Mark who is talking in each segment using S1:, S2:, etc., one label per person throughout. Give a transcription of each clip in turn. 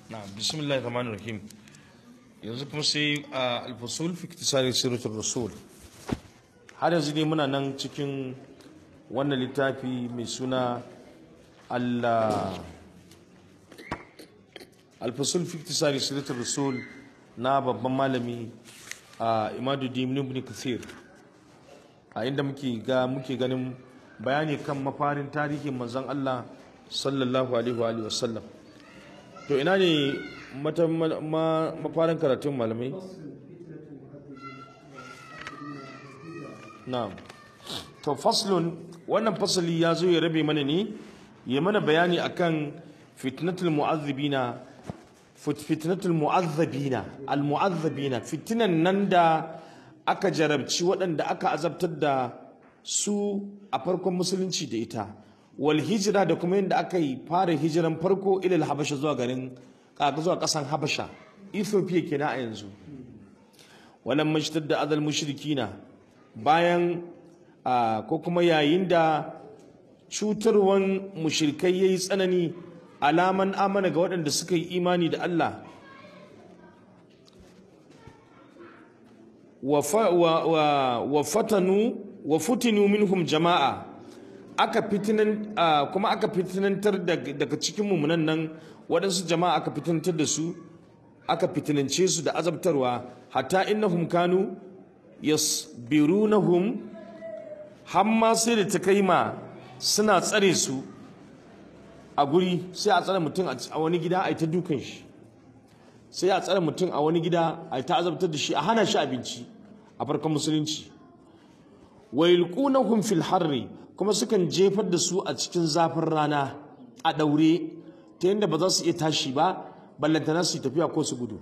S1: na bismillahir rahmanir rahim yanzu kuma sai a alfasul fi iktisari siratul rasul har yanzu ne muna nan cikin wannan littafi mai suna Allah alfasul fi iktisari siratul rasul na babban malami a imaduddin ibn kathir a inda muke ga muke ganin bayani kan mafarin tarihin manzon Allah sallallahu alaihi wa alihi wasallam to ina ne mata ma, mafarin karatun malamai na'am to faslun wannan fasali ya zo ya rabe mana ne ya mana bayani akan fitnatul mu'azzibina fitnatul mu'azzabina al mu'azzabina fitinan nan da aka jarabci waɗanda aka azabtar da su a farkon musulunci da ita wal hijira da kuma yadda aka yi fara hijiran farko ilal habasha zuwa garin kaka zuwa ƙasan habasha ethiopia kenan a yanzu walan mashtar da adal mushrikina bayan ko kuma yayin da cutarwan mushrikai yayi tsanani alaman amana ga waɗanda suka yi imani da Allah wa fatanu wa futinu minhum jama'a aka fitinan kuma aka fitinantar daga cikin mumunan nan waɗansu jama'a aka fitinantar da su aka fitinance su da azabtarwa hatta innahum kanu yasbirunahum hamma sai da ta kai ma suna tsare su a guri sai a tsare mutum a wani gida a yi ta dukan shi sai a tsare mutum a wani gida a yi ta azabtar da shi a hana shi abinci a farkon musulunci wa yulqunahum fil harri kuma sukan jefar da su a cikin zafin rana a daure ta yadda ba za su iya tashi ba ballantana su tafiya ko su gudu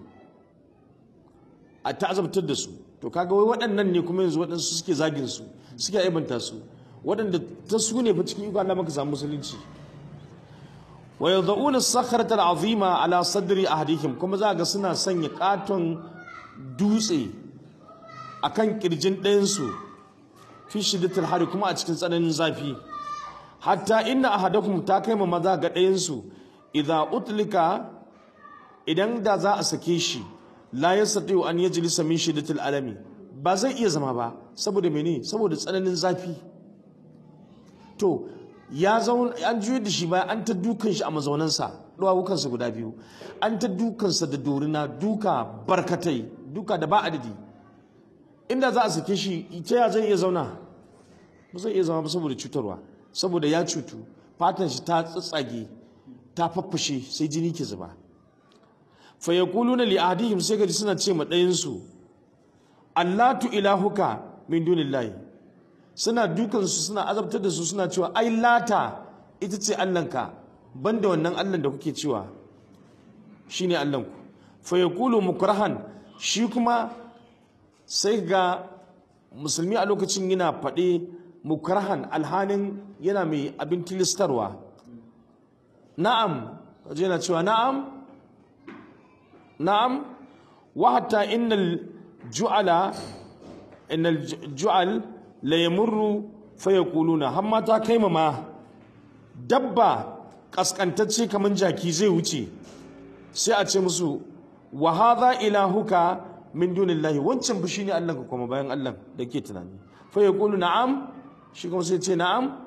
S1: a ta azabtar da su to kaga wai waɗannan ne kuma yanzu waɗansu suke zagin su suke aibanta su waɗanda ta su ne fa cikin iko Allah maka samu musulunci wa yad'una as-sakhrata al-azima ala sadri ahadihim kuma za ga suna sanya katon dutse akan kirjin ɗayan su fi shiddatil hari kuma a cikin tsananin zafi hatta inna ahadakum ta kai ma maza ga ɗayan su idza utlika idan da za a sake shi la yastati an yajlisa min shiddatil alami ba zai iya zama ba saboda mene saboda tsananin zafi to ya zaun an juyar da shi baya an ta dukan shi a mazaunansa duwawukansa guda biyu an ta dukansa da dorina duka barkatai duka da ba adadi inda za a sake shi ita ya zai iya zauna ba zai iya zama ba saboda cutarwa saboda ya cutu fatan shi ta tsatsage ta faffashe sai jini ke zuba fa yaquluna li ahdihim sai gaji suna ce ma ɗayan su allatu ilahuka min dunillahi suna dukansu suna azabtar da su suna cewa ai lata ita ce allanka banda wannan allan da kuke cewa shine allanku fa yaqulu mukrahan shi kuma sai ga musulmi a lokacin yana faɗe mukrahan alhanin yana mai abin tilistarwa na'am kaje yana cewa na'am na'am wa hatta innal ju'ala innal ju'al la yamurru fa yaquluna har ma ta kai ma dabba kaskantacce kaman jaki zai wuce sai a ce musu wa hadha ilahuka min dunillahi wancan fa shine Allah kuma bayan Allah da ke tunani fa yaqulu na'am shi kuma sai ce na'am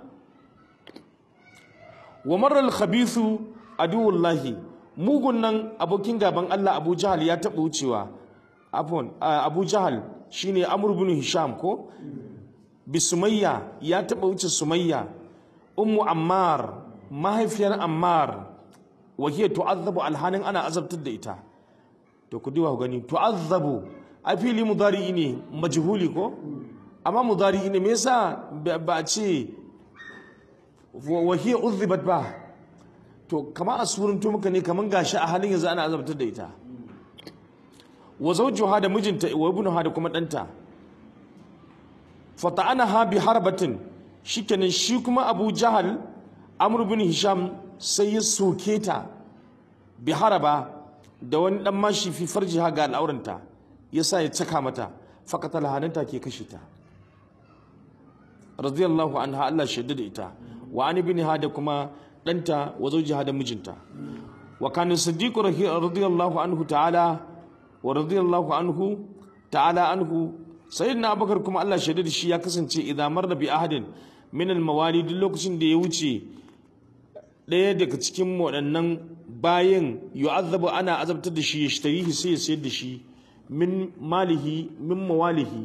S1: wa marra al-khabithu aduwullahi mugun nan abokin gaban Allah Abu Jahal ya taɓa wucewa afwan Abu Jahal shine Amr ibn Hisham ko bi Sumayya ya taɓa wuce Sumayya ummu Ammar mahaifiyar Ammar wa hiya tu'azzabu alhanin ana azabtar da ita to ku diwa gani tu'azzabu a fili mudari ne majhuli ko amma mudari ne me yasa ba a ce wa hiya uzzibat ba to kama a surunto muka ne kaman gashi a halin yanzu ana azabtar da ita wa zawjuha da mijinta wa ibnuha da kuma danta fata'anaha bi harbatin shikenan shi kuma Abu Jahal Amr bin Hisham sai ya soke ta bi haraba da wani dan mashi fi farjiha ga al'auranta yasa ya caka mata faqatal hananta ke kashe ta radiyallahu anha Allah shaidda da ita wa an ibn da kuma ɗanta wa zawjiha da mijinta wa kana siddiq radiyallahu anhu ta'ala wa radiyallahu anhu ta'ala anhu sayyidina abubakar kuma Allah shaida da shi ya kasance idan marra bi ahadin min al mawali duk lokacin da ya wuce ɗaya daga cikin waɗannan bayan yu'azzabu ana azabtar da shi ya shtarihi sai ya sayar da shi min malihi min mawalihi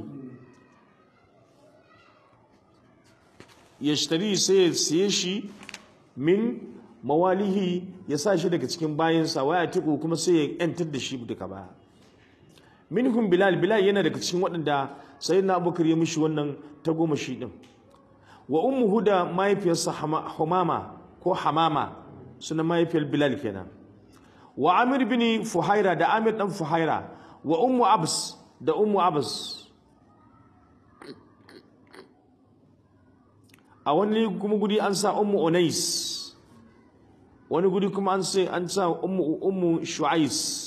S1: ya shtari sai ya siye shi min mawalihi ya sa shi daga cikin bayansa waya tiku kuma sai ya yantar da shi duka baya minhum bilal bilal yana daga cikin waɗanda sai na abubakar ya mishi wannan ta goma shi ɗin wa ummu huda mahaifiyarsa humama ko hamama suna mahaifiyar bilal kenan wa amir bin fuhaira da amir dan fuhaira wa ummu abs da ummu abs a wani kuma gudi an sa ummu unais wani gudi kuma an sai an sa ummu ummu shu'ais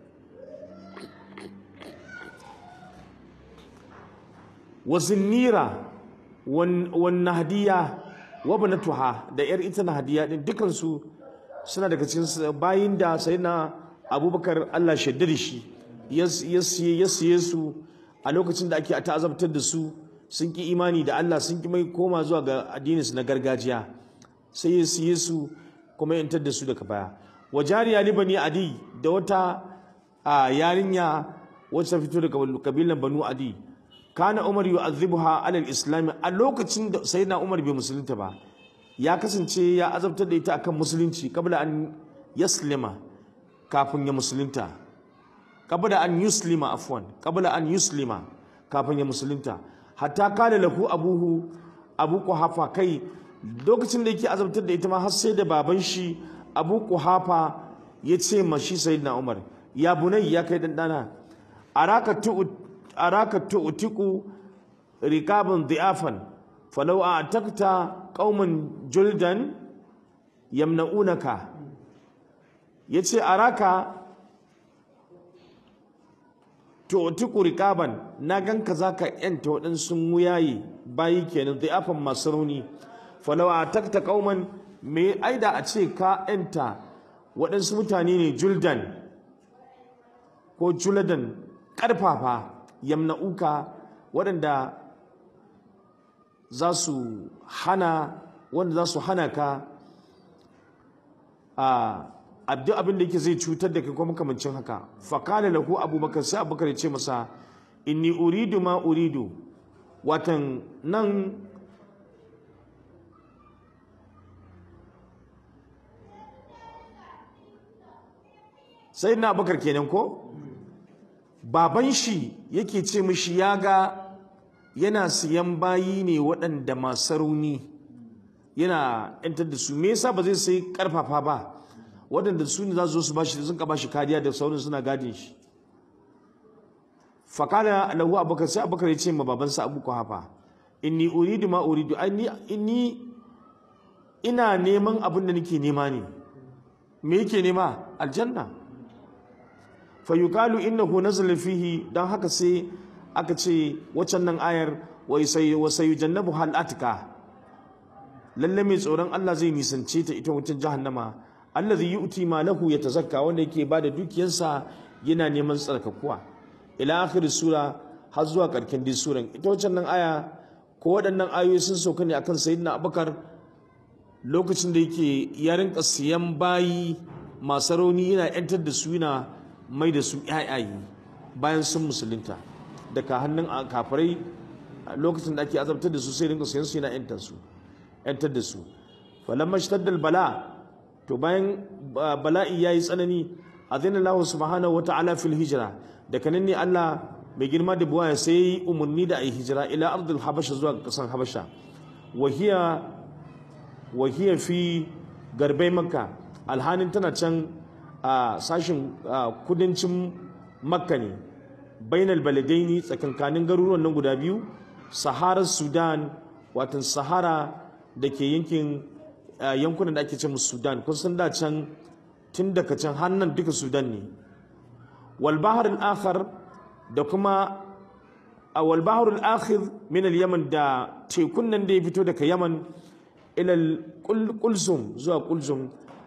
S1: wa zinnira wan nahdiya wa banatuha da yar ita nahdiya din dukan su suna daga cikin bayin da sayyidina abubakar Allah shaddar shi ya siye su a lokacin da ake ta'azabtar da su sun ki imani da Allah sun ki mai koma zuwa ga addininsu na gargajiya sai ya siye su kuma yantar da su daga baya wa jariya libani adi da wata yarinya wacce fito daga kabilan banu adi kana umar yu'azzibuha alal islam a lokacin da sayyidina umar bai musulunta ba ya kasance ya azabtar da ita akan musulunci kabla an yaslima kafin ya musulunta kabla an yuslima afwan kabla an yuslima kafin ya musulunta hatta kala lahu abuhu abu kuhafa kai lokacin da yake azabtar da ita ma har sai da baban shi abu kuhafa ya ce ma shi sayyidina umar ya bunai ya kai dan dana araka tu araka tu'tiku rikaban dhi'afan falau a'takta qauman juldan yamna'unaka yace araka tu'tiku rikaban na ganka zaka yanta waɗansu wuyaye bayi kenan dhi'afan masu rauni falau a'takta qauman me aida a ce ka yanta waɗansu mutane ne juldan ko juladan ƙarfafa yamna'uka waɗanda za su hana wanda za su hana ka a abduk abin da yake zai cutar da kai kuma makamancin haka fakala lahu abubakar sai abubakar ya ce masa inni uridu ma uridu watan nan sai na abubakar kenan ko baban shi yake ce mishi ya ga yana siyan bayi ne waɗanda masu rauni yana yantar da su me yasa ba zai sai karfafa ba waɗanda su ne za su zo su bashi sun ka bashi kariya da sauran suna gadin shi fakala lahu abubakar sai abubakar ya ce ma babansa abu hafa inni uridu ma uridu inni ina neman abin da nake nema ne me yake nema aljanna fayukalu innahu nazala fihi dan haka sai aka ce waccan nan ayar wa sayujannabu hal atka lalle mai tsoron Allah zai nisance ta ita wucin jahannama allazi yu'ti ma lahu yatazakka wanda yake bada dukiyarsa yana neman tsarkakuwa ila akhir sura har zuwa karkin din suran ita waccan nan aya ko waɗannan ayoyi sun sauka ne akan sayyidina Abubakar lokacin da yake ya rinka siyan bayi masu rauni yana yantar da su yana mai da su ƴaƴaye bayan sun musulunta daga hannun kafirai lokacin da ake azabtar da su sai rinka sayan su yana yantar su yantar da su falamma shtaddal bala to bayan bala'i yayi tsanani azina Allah subhanahu wata'ala fil hijra daga nan ne Allah mai girma da buwaya sai yi umarni da ayi hijira ila ardul habasha zuwa kasan habasha wahiya wahiya fi garbai makka alhanin tana can a sashin kudancin makka ne bainal baladaini tsakankanin garuruwan nan guda biyu saharar sudan watan sahara da ke yankin yankunan da ake ce musu sudan kun san da can tun daga can hannun duka sudan ne wal bahr al da kuma a wal bahr al akhir min al yaman da tekun nan da ya fito daga yaman ila al kulzum zuwa kulzum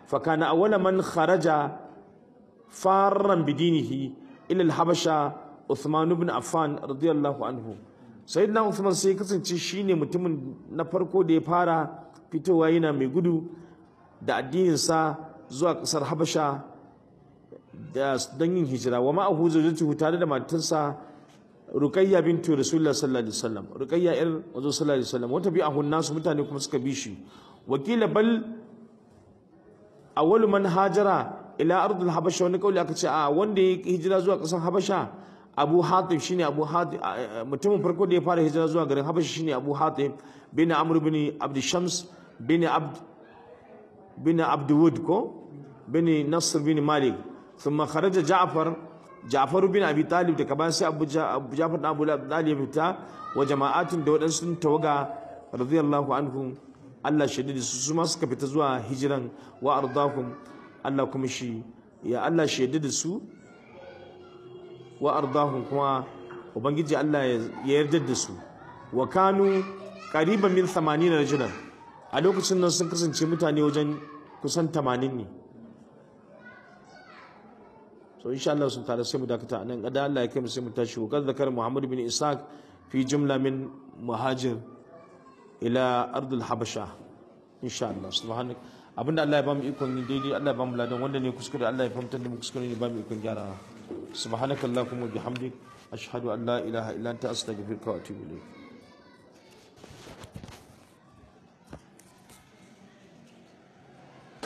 S1: fa kana awwala man kharaja farran bidinihi ila al-habasha Uthman ibn Affan radiyallahu anhu sayyidina Uthman sai kasance shine mutumin na farko da ya fara fitowa yana mai gudu da addinin sa zuwa kasar Habasha da don yin hijira wa ma'ahu zawjatuhu tare da matarsa Ruqayya bintu Rasulullah sallallahu alaihi wasallam Ruqayya ir wazo sallallahu alaihi wasallam wata bi'ahu nasu mutane kuma suka bi shi wakila bal awwalu man hajara ila ardul habasha wani kauli aka ce a wanda ya hijira zuwa kasar habasha abu hatim shine abu hatim mutumin farko da ya fara hijira zuwa garin habasha shine abu hatim bin amr bin abd shams bin abd bin abd wud ko bin nasr bin malik thumma kharaja ja'far ja'far bin abi talib da kaban sai abu ja'far da abu talib fita wa jama'atin da wadansu tawaga radiyallahu anhum Allah shaididi su su ma suka fita zuwa hijiran wa ardahum Allah kuma shi ya Allah shaididi su wa ardahum kuma ubangiji Allah ya yarda da su wa kanu qariban min 80 rajulan a lokacin nan sun kasance mutane wajen kusan 80 ne so insha Allah sun tare sai mu dakata anan kada Allah ya kai mu sai mu tashi wa kad zakar Muhammad bin Ishaq fi jumla min muhajir ila ardul habasha insha Allah subhanak abinda Allah ya bamu ikon yin daidai Allah ya bamu ladan wanda ne kuskure Allah ya fahimtar da mu kuskure ne bamu ikon gyara subhanakallahumma bihamdik ashhadu an la ilaha illa anta astaghfiruka wa atubu ilayk